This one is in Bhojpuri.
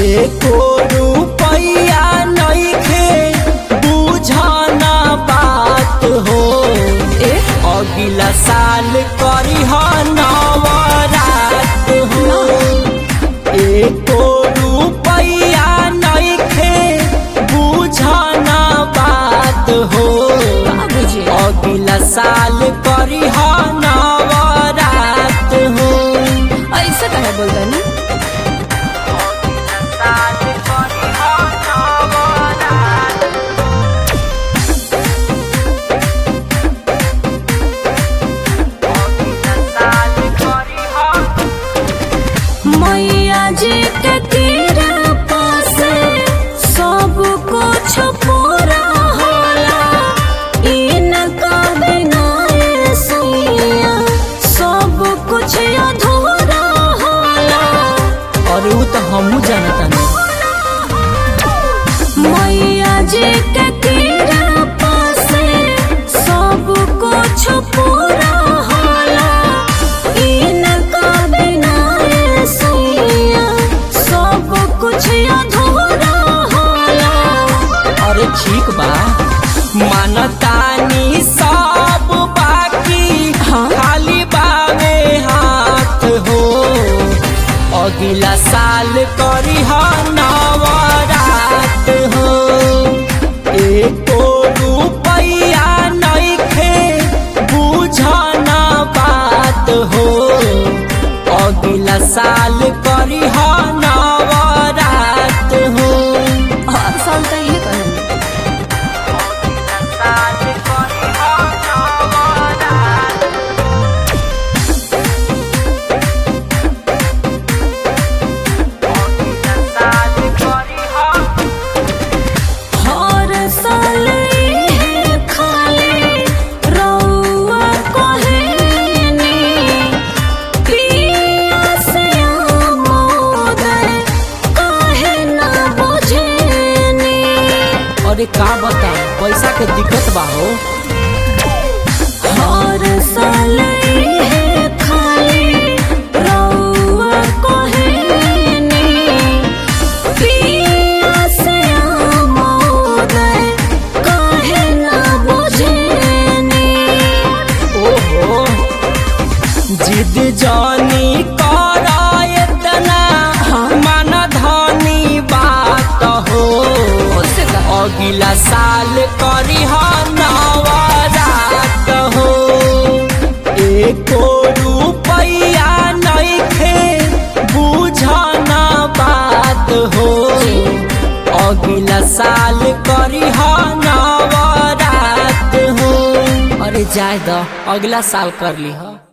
एको रुपैया नइखे बुझना बात हो ए अगिला साल करी नवरात हो एको रुपैया नइखे बुझना बात हो बाबूजी अगिला साल करी नवरात हो ऐसे कहे बोलतनी साल करी नवरात साल करी मैया जी के तीरा पासे सब कुछ पूरा होला इनका बिना ये सैया सब कुछ अधूरा होला और ऊ तो हमू जानता नहीं मैया जी के तीरा पासे सब कुछ पूरा होला इनका बिना ये सैया सब कुछ अधूरा होला अरे ठीक बा मानतानी सब बाकी हाँ। खाली बावे हाथ हो अगला साल करी नवरात हो एको रुपैया नइखे बुझना बात हो अगला साल करी नवरात हो हर साल तो ये कहेंगे साल करी नवरात साल करी हर साल ये खाली रउआ कहेनी पिया से आमोदर काहे ना बुझेनी अरे का बता पैसा के दिक्कत बा हो हर साल ये खाली रउआ कहेनी पिया से आमोदर काहे ना बुझेनी ओहो जिद जानी करा इतना मन धनी बात हो उससे का अगला साल करी नवरात हो एको रुपैया नइखे बुझना बात हो अगला साल करी नवरात हो अरे जाए द अगला साल कर ली हो